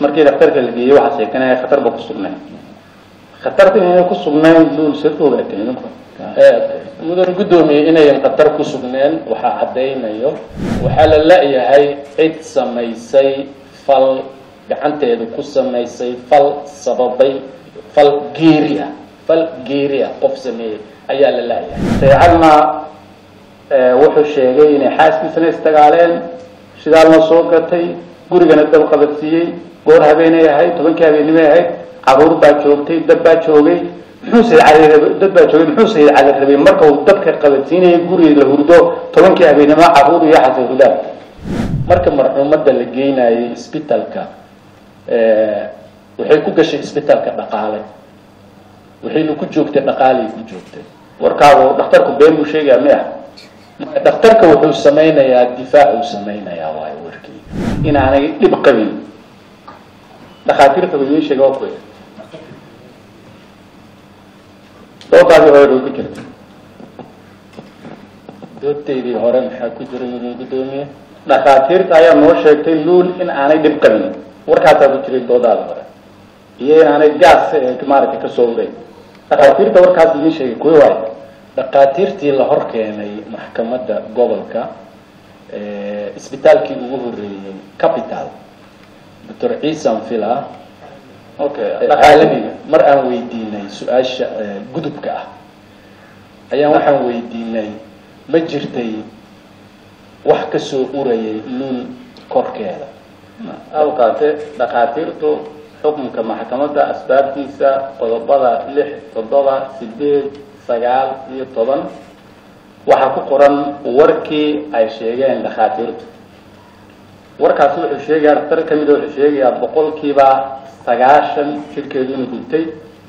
markii dhakhtarka la geeyey waxaa sheekanaya khatar ba ku sugnayn khatarta inay ku sugnayn luul see ku ogaatay idinku mudan guddoomiye inayan khatar ku sugneen waxaa caddaynayo waxaa la la-yahay cid samaysay fal gacanteeda ku samaysay fal sababay fal geeri ah fal geeri ah qof sameeyey ayaa la la-yahay saycadna wuxuu sheegay inay xaaskiisana isdagaaleen shidaalna soo gatay gurigana dab qabadsiiyey goor habeenay ahayd tobankii habeennimay ahayd caruur baa joogtay dab baa joogay muxuu sayid cali rabay dad baa joogay muxuu sayid cali rabay marka uu dabka qabadsiinayay guriga la hurdo tobankii habeennimo caruur iyo xasan hudaab marka marxuumadda la geynayay isbitalka waxay ku gashay isbitalka dhaqaale waxayna ku joogtay dhaqaalay ku joogtay warkaagu dhakhtarku been buu sheegaya mi ah dhakhtarka wuxuu samaynayaa difaac uu samaynayaa waayo warkii inaanay dhib qabin dhakhaatiirta buu idiin sheega waa kuya doodaadii hore ku jirta doodaydii hore maxaa ku jira mudan guddoomiye dhakhaatiirta ayaa noo sheegtay luul in aanay dhib qabin warkaasaa ku jiray doodaada hore iyo in aanay gaas maaragtay kasoo uray dhakhaatiirta warkaas idiin sheegay kuwa waayo dhakhaatiirtii la hor keenay maxkamadda gobolka isbitaalkii ugu horeeyey capital doctor ciisan villa okay caalamiga mar aan weydiinay su-aasha gudubka ah ayaan waxaan weydiinay ma jirtay wax kasoo urayay luul korkeeda awkaate dhakhaatiirtu xukunka maxkamadda asbaabtiisa qodobada lix toddoba sideed sagaal iyo toban waxaa ku qoran warkii ay sheegeen dhakhaatiirtu warkaasi wuxuu sheegaya dhaktar ka mida wuxuu sheegayaa boqolkiiba sagaashan jirkeedu inuu gubtay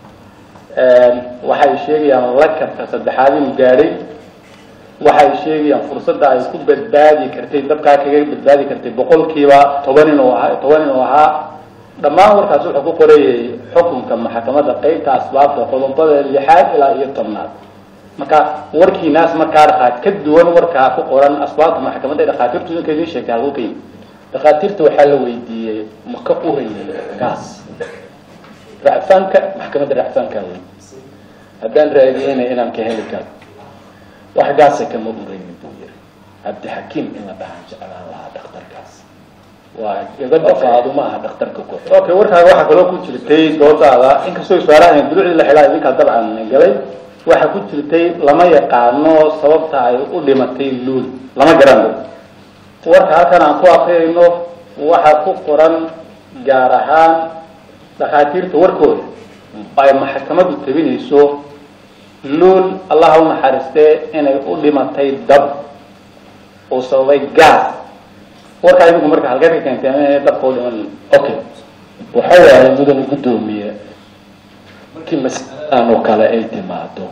waxay sheegayaan lakabka saddexaad inuu gaadhay waxay sheegayaan fursadda ay ku badbaadi kartay dabkaa kaga badbaadi kartay boqolkiiba toban inuu ahaa toban inuu ahaa dhammaan warkaasi wuxuu ku qorayay xukunka maxkamadda qeybta asbaabta qodobada lixaad ilaa iyo tobnaad marka warkiinaas markaa dhaqaat ka duwan warkaa ku qoran asbaabta maxkamadda dhakhaatiirtu idinka idiin sheegtay halku ka yimi dhakhaatiirta waxaa la weydiiyey ma ka urayay gaas racfaanka maxkamadda racfaankaa wey haddaan raadiyeyna inaan ka heli karo wax gaasa kama uraynin buu yiri cabdixakiim in la dhahaan jeclaan lahaa dhakhtarkaas waa gabadha faaduma aha dhakhtarka ku xidhan okay warkaaga waxaa kaloo ku jirtay doodaada inkastoo su-aalahan dulucdii la xilaa idinkaa dabcan galay waxaa ku jirtay lama yaqaano sababta ay u dhimatay luul lama garanayo warka halkan aan ku akriyayno waxaa ku qoran gaar ahaan dhakhaatiirta warkooda ay maxkamaddu tabinayso luul allaha u naxariistee inay u dhimatay dab oo sababay gaas warkaa idinku marka halkeed ka keentay inay dabka u dhiman okay waxa waaye mudan guddoomiye markii masaladan oo kale ay timaado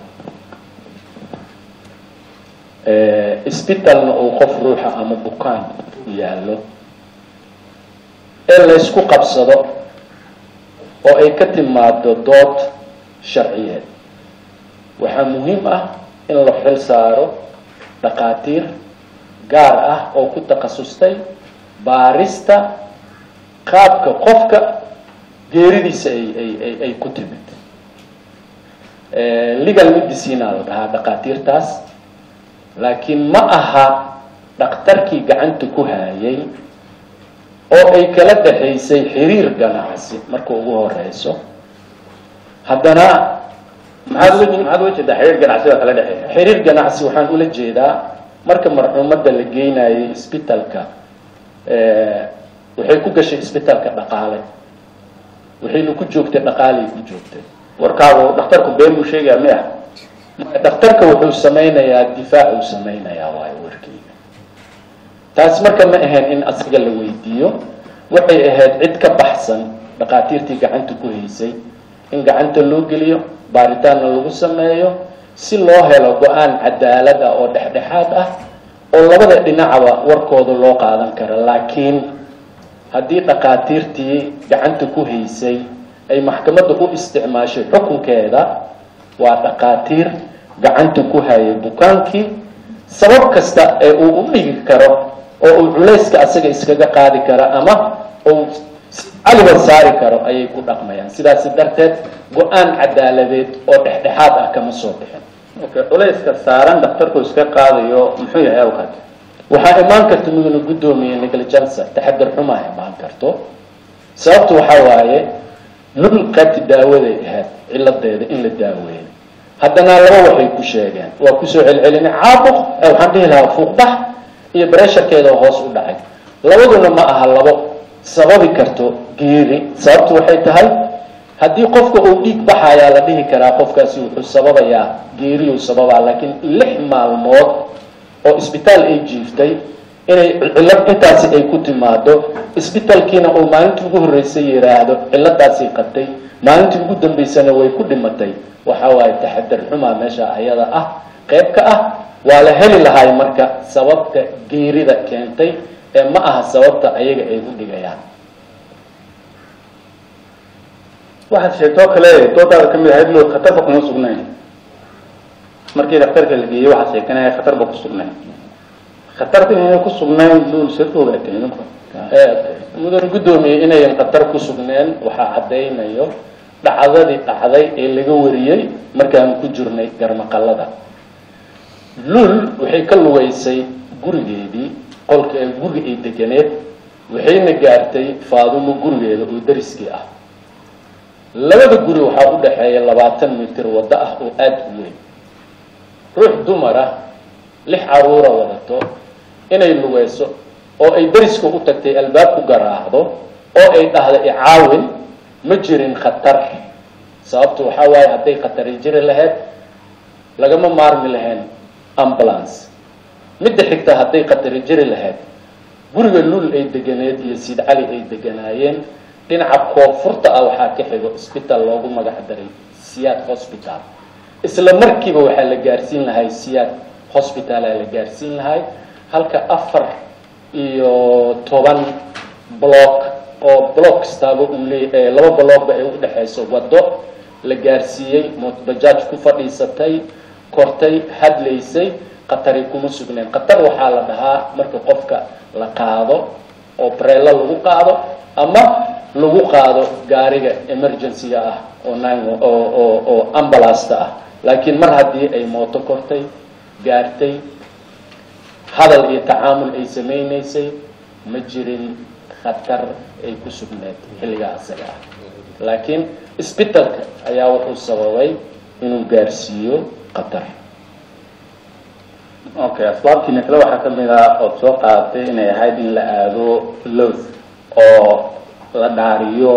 isbitalna uu qof ruuxa ama bukaan yaallo ee laysku qabsado oo ay ka timaado dood sharciyeed waxaa muhiim ah in la xil saaro dhakhaatiir gaar ah oo ku takhasustay baarista qaabka qofka geeridiisa ay ay ay ay ku timid legal medicina la dhahaa dhakhaatiirtaas laakiin ma aha dhakhtarkii gacanta ku hayay oo ay kala dhexaysay xiriir ganacsi marka ugu horeyso haddana maxaad uga maxaad uga jeedaa xiriir ganacsi oo kala dhexeeya xiriir ganacsi waxaan ula jeedaa marka marxuumadda la geynayay isbitalka waxay ku gashay isbitalka dhaqaale waxayna ku joogtay dhaqaalay ku joogtay warkaagu dhakhtarku been buu sheegaya mi ah dhakhtarka wuxuu samaynayaa difaac uu samaynayaa waayo warkii taas marka ma ahayn in asiga la weydiiyo waxay ahayd cid ka baxsan dhakhaatiirtii gacanta ku haysay in gacanta loo geliyo baaritaanna lagu sameeyo si loo helo go-aan cadaalad ah oo dhexdhexaad ah oo labada dhinacaba warkooda loo qaadan karo laakiin haddii dhakhaatiirtii gacanta ku haysay ay maxkamadda u isticmaashay xukunkeeda waa dhakhaatiir gacanta ku hayay bukaankii sabab kasta ee uu u dhigi karo oo uu culayska asaga iskaga qaadi karo ama uu si caliba saari karo ayay ku dhaqmayaan sidaasi darteed go-aan cadaaladeed oo dhexdhexaad ah kama soo bixin okay culayska saaran dhakhtarku iska qaadayo muxuu yahay awkaad waxaa imaan karta mudana guddoomiye negligence taxadar xumaa imaan karto sababtu waxaa waaye lul qaybti daawaday ahayd ciladeeda in la daaweeyo haddana laba waxay ku sheegeen waa kusoo celcelinay caabuq waxaan dhihi lahaa fuuqbax iyo bresharkeeda hoos u dhacay labaduna ma aha labo sababi karto geeri sababtu waxay tahay haddii qofka uu dhiig baxayaa la dhihi karaa qofkaasi wuxuu sababayaa geeriyuu sababaa laakiin lix maalmood oo isbitaal ay jiiftay inay cillad intaasi ay ku timaado isbitaalkiina uu maalintii ugu horreysay yidhaahdo cilladaasay qabtay maalintii ugu dambaysana way ku dhimatay waxa waaye taxadar xumaa meesha ayada ah qayb ka ah waa la heli lahay marka sababta geerida keentay ee ma aha sababta ayaga ay u dhigayaan waxaad sheegtoo kale doodaada ka mid ahayd lo khatarba kuma sugnayn markii dhakhtarka la geeyey waxaad sheegtay inay khatarba ku sugnayn khatarta inay ku sugnayn luul sir ogaatay idinku mudan guddoomiye inayan khatar ku sugneen waxaa caddaynayo dhacdadii dhacday ee laga wariyey markaan ku jirnay garmaqallada luul waxay ka lugaysay gurigeedii qolka guriga ay deganeed waxayna gaartay faadumo gurigeeda oo dariskii ah labada guri waxaa u dhexeeya labaatan mitir waddo ah oo aada u weyn ruux dumar ah lix caruura wadato inay lugayso oo ay dariska u tagtay albaab ku garaacdo oo ay dhahda icaawin ma jirin khatar sababtu waxaa waaye hadday khatari jiri lahayd lagama maarmi lahayn ambulance midda xigta hadday khatari jiri lahayd guriga luul ay deganeed iyo siid cali ay deganaayeen dhinaca koonfurta ah waxaa ka xigo isbitaal loogu magac daray siyaad hosbital isla markiiba waxaa la gaarsiin lahay siyaad hosbitala la gaarsiin lahay halka afar iyo toban block oo block kastaaba uu leeya laba blockba ay udhexayso waddo la gaarsiiyey mootbajaaj ku fadhiisatay kortay hadlaysay khatari kuma sugneen khatar waxaa la dhahaa marka qofka la qaado oo breelo lagu qaado ama lagu qaado gaariga emergency-ga ah oo nine oo oo oo ambulasta ah laakiin mar haddii ay mooto kortay gaartay hadal iyo tacaamul ay samaynaysay ma jirin khatar ay ku sugneed xilligaa isaga ah laakiin isbitalka ayaa wuxuu sababay inuu gaarsiiyo khatar okay asbaabtiina kale waxaa kamid ah ood soo qaadatay inay ahayd in la aado loth oo la dhaariyo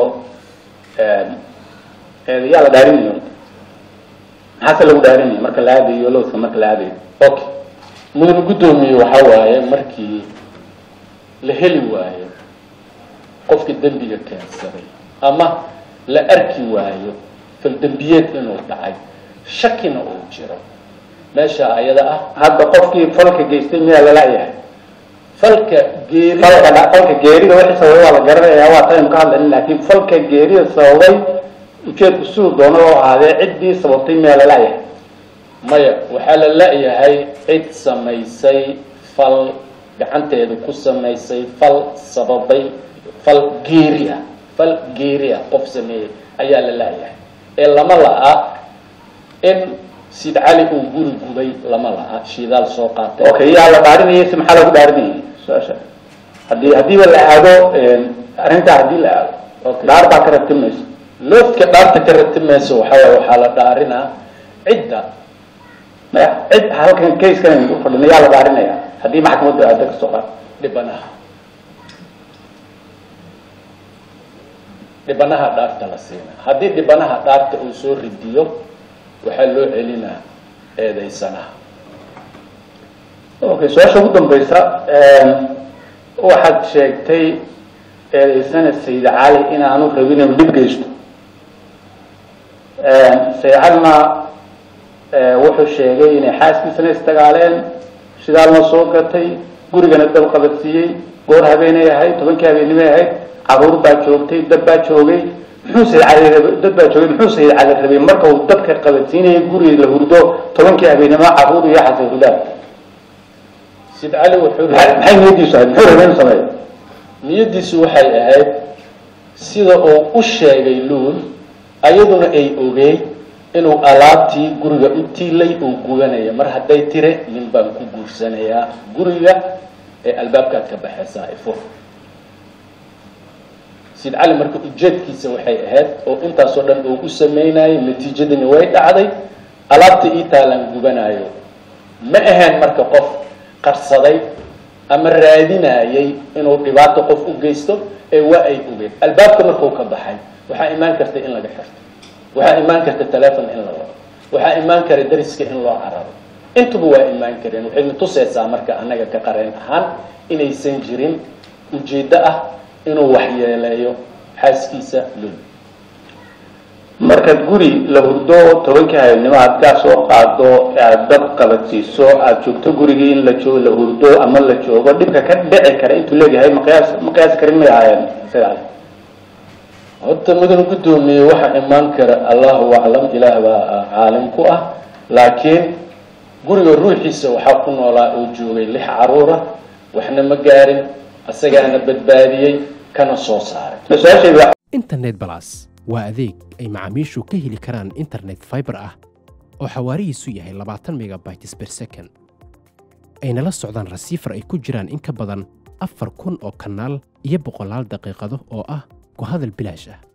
yaa la dhaarinayo maxaase lagu dhaarinaya marka la aadayo lothka marka la aadayo okay mudane guddoomiye waxaa waaye markii la heli waayo qofka dembiga keensaday ama la arki waayo faldembiyeed inuu dhacay shakina uu jiro meesha ayada ah hadda qofkii falka geystay miyaa lala-yahay falka geeri falka falka geerida wixii sababay waa la garanayaa waa taynu ka hadlayna laakiin falka geerida sababay ujeedku siduu doono oo ahaadee ciddii sababtay miyaa lala-yahay maya waxaa la la-yahay cid samaysay fal gacanteeda ku samaysay fal sababay fal geeri ah fal geeri ah qof sameeyey ayaa la la-yahay ee lama la-a in sid cali uu guri gubay lama la-a shidaal soo qaatay okay yaa la dhaarinayay si maxaa lagu dhaarinayay su-aasha haddii haddiiba la aado arrintaa haddii la aado Okay. dhaar baa ka rabti mayso loofka dhaarta ka ratimayso waxaa waaye waxaa la dhaarinaa cidda maya cid halkan kayskan aynu ku fadhino yaa la dhaarinaya haddii maxkamaddu aado kasoo qaad dhibanaha dhibanaha dhaarta la siina haddii dhibanaha dhaarta uu soo ridiyo waxaa loo celinaa eedaysanaha okay su-aasha ugu dambaysa waxaad sheegtay eedaysana sayid cali inaanu rabin inuu dhib geysto sayid calina wuxuu sheegay inay xaaskiisana isdagaaleen shidaalna soo gatay gurigana dab qabadsiiyey goor habeenay ahayd tobankii habeennimay ahayd caruur baa joogtay dad baa joogay muxuu sayid cali rabay dad baa joogay muxuu sayid cali rabay marka uu dadka qabadsiinayay guriga la hurdo tobankii habeennimo caruur iyo xasay hurdaan sid cali wuxuu maxay maxay niyadiisu ahayd muxuu rabay inuu sameeyo niyadiisu waxay ahayd sida uu u sheegay luul ayaduna ay ogeyd inuu alaabtii guriga u tiilay uu gubanaya mar hadday tire nin baan ku guursanayaa guriga ee albaabkaad ka baxaysaa ifur sid cali marka ujeedkiisa waxay ahayd oo intaasoo dhan uu u sameynayay natiijadini way dhacday alaabta ii taalaan gubanaayo ma ahayn marka qof qarsaday ama raadinayay inuu dhibaato qof u geysto ee waa ay ogeed albaabka markuu ka baxay waxaa imaan karta in laga xirto waxaa imaan karta telefon in la wado waxaa imaan kara dariska in loo cararo intuba waa imaan kareen waxayna tusaysaa marka annaga ka qareen ahaan inaysan jirin ujeeddo ah inuu waxyeeleeyo xaaskiisa lul markaad guri la hurdo tobankii habeenimo aad gaa soo qaado aad dab qabadsiiso aada joogto gurigii in la joo la hurdo ama la joogo dhibka ka dhici kara intuu leeyahay maqiyaas ma qiyaasi karin may ahaayeen isaga horta mudan guddoomiye waxaa imaan kara allahu aclam ilaah baa caalim ku ah laakiin guriga ruuxiisa waxaa ku noolaa oo joogay lix caruura waxna ma gaarin asagaana badbaadiyey kana soo saaray su-aashayda internet balas waa adeeg ay macaamiishu ka heli karaan internet fiber ah oo xawaarihiisu yahay labaatan megabytes per second ayna la socdaan rasiifar ay ku jiraan in ka badan afar kun oo kanaal iyo boqolaal daqiiqado oo ah ku hadal bilaash ah